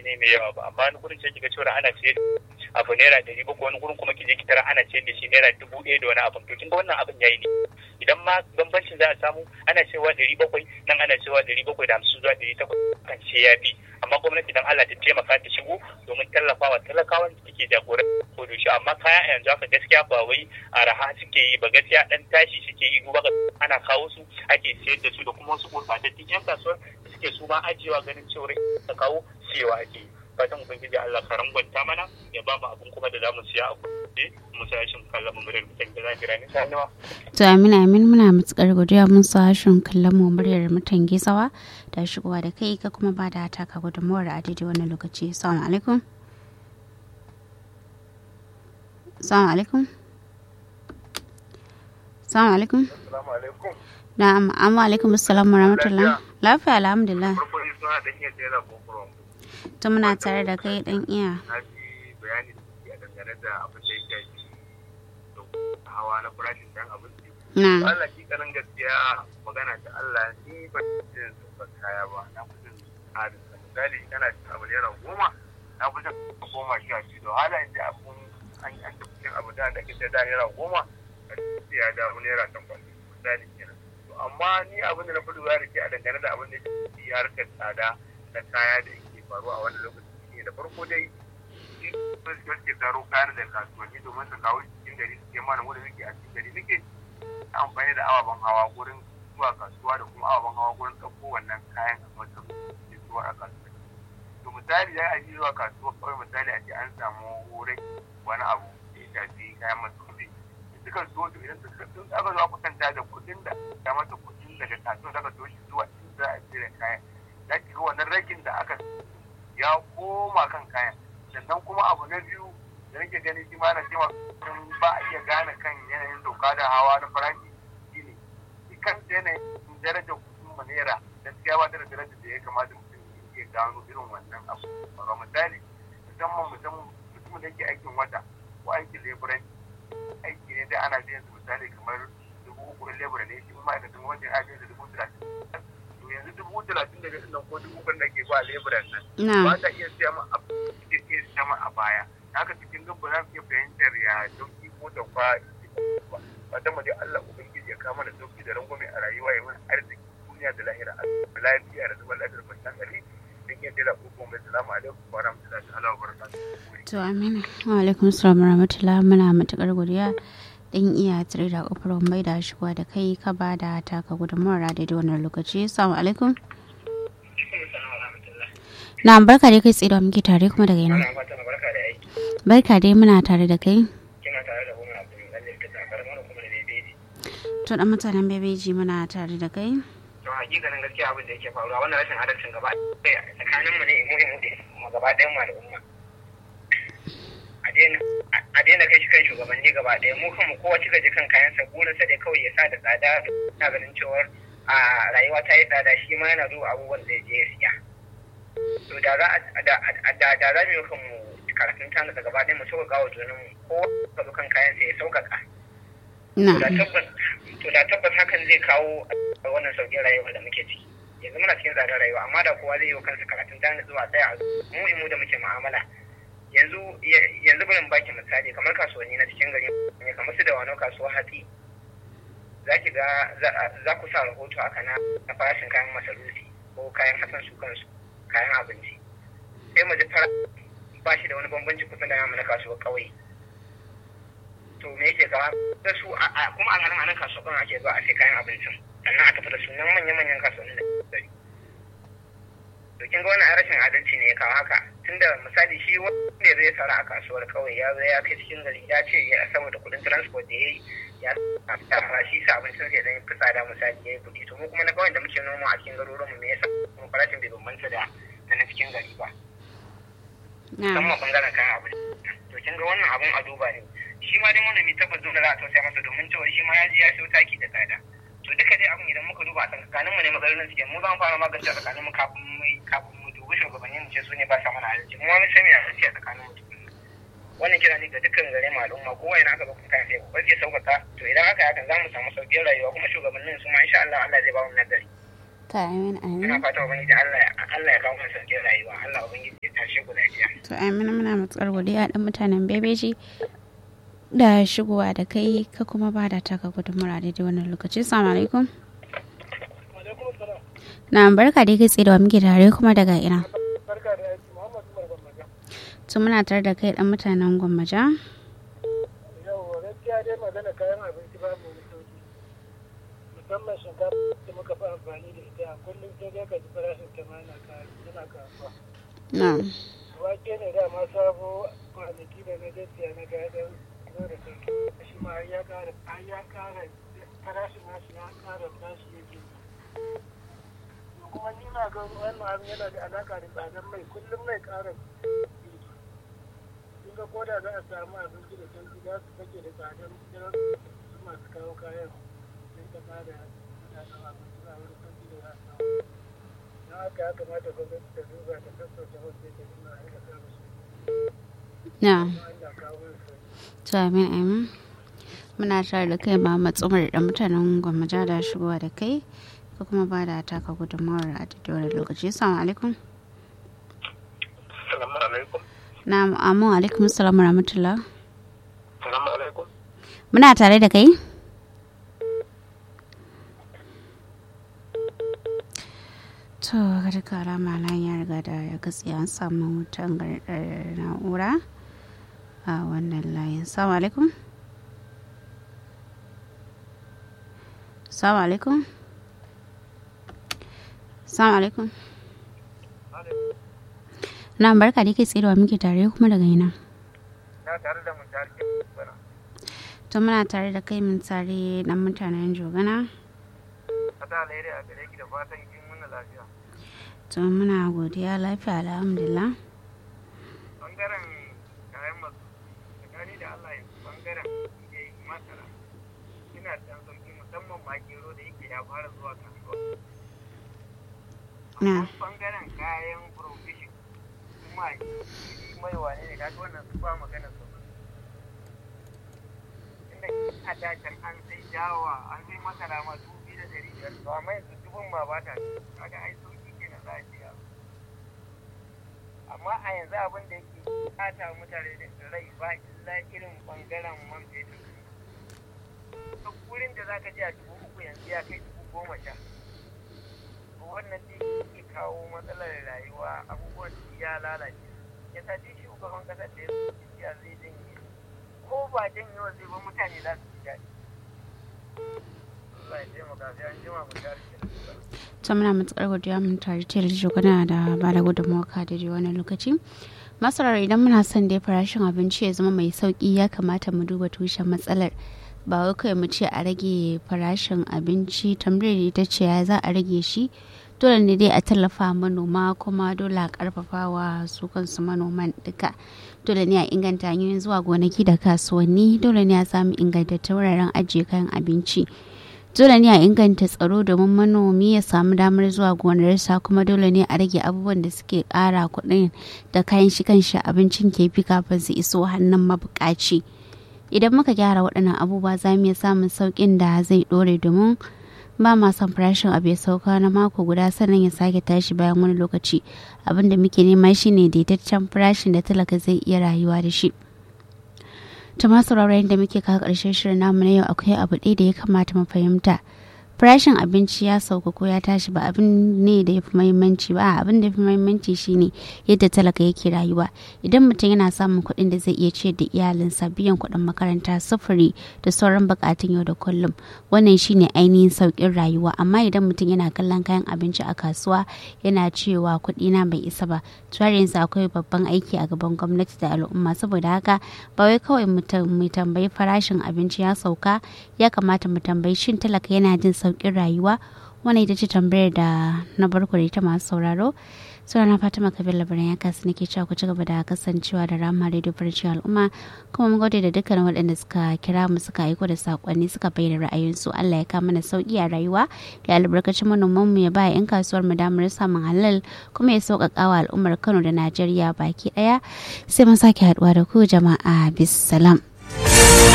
ne mai yawa ba amma wani gurin sai kiga cewa ana sayar abu naira ɗari bakwai wani gurin kuma kije ki tara ana sayar da shi naira dubu ɗaya da wani abin to kin ga wannan abin yayi ne idan ma bambancin za a samu ana cewa ɗari bakwai nan ana cewa ɗari bakwai da hamsin zuwa ɗari takwas kan ce ya fi amma gwamnati dan Allah ta taimaka ta shigo domin tallafawa talakawan da take jagoran ko da shi amma kaya a yanzu haka gaskiya ba wai araha suke yi ba gaskiya dan tashi suke yi duba ga ana kawo su ake sayar da su da kuma wasu gurbatattun yan kasuwar da suke su ma ajiyewa ganin cewa ta kawo siyewa ake yi fatan ubangiji Allah ka rangwanta mana ya ba mu abin kuma da za mu siya a kuɗi mu sa shin kallon mu muryar mutan da zahira ne sanuwa. To amin amin muna matukar godiya mun sa shin kallon mu muryar mutan gizawa da shigowa da kai ka kuma ba da taka gudunmuwar a daidai wannan lokaci. Assalamu alaikum. Assalamu alaikum. Assalamu alaikum. Assalamu alaikum. Na'am, amma alaikum assalam wa rahmatullah. Lafiya alhamdulillah. Farko ni suna da iya tsere kokoron. To muna tare da kai dan iya. Na ji bayani da suke a dangane da abin da ya shafi da hawa na farashin dan abinci. Na. Allah ki kanan gaskiya magana ta Allah ni ba jin zubar kaya ba na fi jin tsarin sa. Misali kana cin abu naira goma na fi jin goma sha biyu da hala inda abun an an tafi cin abu da da kake da naira goma sai ya dawo naira takwas misali kenan. To amma ni abin da na fi lura da ke a dangane da abin da ya shafi harkar tsada na kaya da yake faruwa a wannan lokaci ne da farko dai sun suke zaro kayan da kasuwanni domin su kawo cikin gari su ke mana wanda muke a cikin gari muke amfani da ababen hawa gurin zuwa kasuwa da kuma ababen hawa gurin ɗauko wannan kayan a wata ke zuwa a kasuwa to misali ya yi zuwa kasuwa kawai misali a ce an samu wurin wani abu da ya shafi kayan masarufi sukan so to idan sun aka zuwa kusanta da kuɗin da ya masa kuɗin daga kasuwa daga so shi zuwa inda a cire kayan za ki ga wannan ragin da aka ya koma kan kayan sannan kuma abu na biyu da nake gani shi ma na cewa ba a iya gane kan yanayin doka da hawa na farashi shine shi kan yanayin darajar kudin mu naira gaskiya ba da darajar da ya kamata mutum ya gano irin wannan abu ba misali musamman musamman mutumin da yake aikin wata ko aikin leburanci aiki ne da ana biyan su misali kamar dubu uku lebura ne shi ma'aikatan wajen ajiyar da dubu talatin to yanzu dubu talatin da nan ko dubu uku da ke ba leburan nan ba ta iya siya ma abu da iya siya ma a baya haka cikin gaba za su iya fahimtar ya dauki ko da kwa ba ta mu dai Allah ubangiji ya kama da sauki da rangwame a rayuwa ya mana arziki duniya da lahira a lafiya da zuwa lafiyar kwanciyar hankali don iya tela ko mai salamu alaikum wa rahmatullahi ta'ala wa barakatuhu To amina. Wa alaikum assalam wa rahmatullah muna matukar godiya dan iya tare da kofar mai da shigowa da kai ka ba da taka gudunmawar a daidai wannan lokaci. Assalamu alaikum. Na barka dai kai tsaye da muke tare kuma daga yana. Barka dai muna tare da kai. kina tare da Umar Abdul Malik ta takar mana kuma da bebeji To dan mutanen bebeji muna tare da kai. to hakikanin gaskiya abin da yake faruwa wannan rashin adalcin gaba ɗaya tsakanin mu ne mu mu mu gaba ɗayan mu al'umma a daina kai shi kan shugabanni gaba ɗaya mu kanmu kowa cika ji kan kayan sa burinsa dai kawai ya sa da tsada na ganin cewar a rayuwa ta yi tsada shi ma yana zuwa abubuwan da je ya siya to da za a da da za mu yi kanmu karatun tana da gaba ɗaya mu sauƙaƙa wa junanmu kowa ka zo kan kayan sa ya sauƙaƙa Na. to da tabbas to da tabbas hakan zai kawo a wannan sauƙin rayuwa da muke ciki yanzu muna cikin tsadar rayuwa amma da kowa zai yi wa kansa karatun tana zuwa tsaya a mu mu da muke mu'amala yanzu yanzu bari mu baki misali kamar kasuwanni na cikin gari ne kamar su da wano kasuwa hatsi za ki ga za ku sa rahoto haka na na farashin kayan masarufi ko kayan hatsin su kansu kayan abinci sai mu ji fara ba shi da wani bambanci kusa da namu na kasuwar ƙauye to me yake kawo da su kuma a nan kasuwar ƙauye ake zuwa a sai kayan abincin sannan a tafi da su nan manya-manyan kasuwanni da gari to kin ga wannan rashin adalci ne ya kawo haka tunda misali shi wanda zai sara a kasuwar kawai ya zo ya kai cikin gari ya ce ya saboda kuɗin transport da ya yi ya sa shi sa abincin sai dan fi tsada misali ya yi kuɗi to mu kuma na kawai da muke noma a cikin garuruwanmu me yasa kuma farashin bai bambanta da na cikin gari ba musamman bangaren kayan abinci to kin ga wannan abun a duba ne shi ma dai manomi tabbas dole za a tausaya masa domin cewa shi ma ya ji ya sayo taki da tsada to duka dai abin idan muka duba a tsakanin mu ne matsalolin suke mu za mu fara magance a tsakanin mu kafin mu kafin mu dubi shugabanni mu ce su ne ba sa mana adalci mu ma mun san me adalci a tsakanin mu wannan kira ne ga dukkan gare mu al'umma kowa yana aka bakon kan sai ko ke sauƙaƙa to idan haka hakan za mu samu sauƙin rayuwa kuma shugabannin su ma insha Allah Allah zai ba mu nagari ta amin amin ina fata ubangiji Allah Allah ya kawo mu sauƙin rayuwa Allah ubangiji ya tashi to amina muna matsar godiya dan mutanen bebeji da shigowa da kai ka kuma ba da taka gudunmura daidai wannan lokaci salamu alaikum na barka dai kai tsaye da wa muke tare kuma daga ina barka da aiki muhammad umar gwamnati to muna tare da kai dan mutanen gwammaja yau gaskiya dai magana kayan abinci ba mu da sauki musamman shinkafa da muka fi amfani da ita kullum sai dai ka ji farashin ta ma yana yana kasuwa na wake ne da ma sabo kwanaki da na gaskiya na gadon zo da sauki shi ma har ya kara har ya kara farashin nashi ya kara tashi yake kuma ni na ga wannan abin yana da alaka da tsadar mai kullum mai kara kun ga koda za a samu abinci da sauki za su fake da tsadar jiran su masu kawo kayan sun ta bada mutanen abinci a wani sauki da za a samu don haka ya kamata gwamnati ta duba ta sassauta wasu da suna aika samu su na kuma Allah kawo mana sauki to amin amin muna tare da kai ba matsumar da mutanen gwammaja da shigowa da kai ka kuma ba da taka gudunmawar a daidai wannan lokaci salamu alaikum Salamu alaikum. na amu alaikum salamu rahmatullah Salamu alaikum. muna tare da kai to ga duka alama nan ya riga da ya katse an samu tangarɗar na'ura a wannan layin salamu alaikum salamu alaikum salamu alaikum na barka da ke tserewa muke tare kuma daga ina Na tare da mun tare bana. to muna tare da kai mun tare dan mutanen jogana Fata alheri a gare ki da fatan kin muna lafiya. to muna godiya lafiya alhamdulillah Bangaren kayan masu tsakani da Allah ya bangaren ya yi masara. Ina da ɗan sauki musamman ma gero da yake ya fara zuwa kasuwa. na Amma bangaren kayan provision kuma mai wane ne kaga wannan su ba magana su. Inda a dacen an sai dawa an sai masara ma dubu biyu da ɗari biyar to amma yanzu dubun ma ba ta kaga ai sauki kenan za a ce ya amma a yanzu abin da yake bata mutane da rai ba illa irin bangaren man fetur duk wurin da zaka je a dubu uku yanzu ya kai dubu goma sha to wannan ne ke kawo matsalar rayuwa abubuwan ya lalace ya sa duk shugaban kasar da ya zai janye ko ba janyewa zai ba mutane za su ji daɗi Allah ya taimaka sai an jima mu tare da ta muna matsar godiya mun tare ce da jogana da ba da gudunmawa ka da wani lokaci masarar idan muna son dai farashin abinci ya zama mai sauki ya kamata mu duba tushen matsalar ba wai kawai mu ce a rage farashin abinci tambayar ita ce ya za a rage shi dole ne dai a tallafa manoma kuma dole a karfafa wa su kansu manoman duka dole ne a inganta hanyoyin zuwa gonaki da kasuwanni dole ne a samu ingantattun wuraren ajiye kayan abinci dole ne a inganta tsaro domin manomi ya samu damar zuwa gonarsa kuma dole ne a rage abubuwan da suke kara kuɗin da kayan shi kanshi abincin ke fi kafin su iso hannun mabukaci idan muka gyara waɗannan abubuwa za mu iya samun sauƙin da zai ɗore domin ba ma son farashin abu ya sauka na mako guda sannan ya sake tashi bayan wani lokaci abin da muke nema shine daidaitaccen farashin da talaka zai iya rayuwa da shi ta masu da muke kawo ƙarshen shirin namu na yau akwai abu ɗaya da ya kamata mu fahimta farashin abinci ya sauka ko ya tashi ba abin ne da ya fi mahimmanci ba abin da ya fi mahimmanci shine yadda talaka yake rayuwa idan mutum yana samun kuɗin da zai iya ciyar da iyalinsa biyan kuɗin makaranta sufuri da sauran buƙatun yau da kullum wannan shine ainihin sauƙin rayuwa amma idan mutum yana kallon kayan abinci a kasuwa yana cewa kuɗi na bai isa ba to har yanzu akwai babban aiki a gaban gwamnati da al'umma saboda haka ba wai kawai mu tambayi farashin abinci ya sauka ya kamata mu tambayi shin talaka yana jin sauƙin rayuwa wannan ita ce tambayar da na barku da ita masu sauraro suna na fatima kabir labaran ya kasu nake cewa ku ci gaba da kasancewa da rama radio farcin al'umma kuma mun gode da dukkan waɗanda suka kira mu suka aiko da sakonni suka bayyana ra'ayinsu allah ya kama mana sauki a rayuwa ya albarkacin manoman mu ya ba yan kasuwar mu damar samun halal kuma ya sauƙaƙa wa al'ummar kano da najeriya baki ɗaya sai mun sake haɗuwa da ku jama'a bisalam.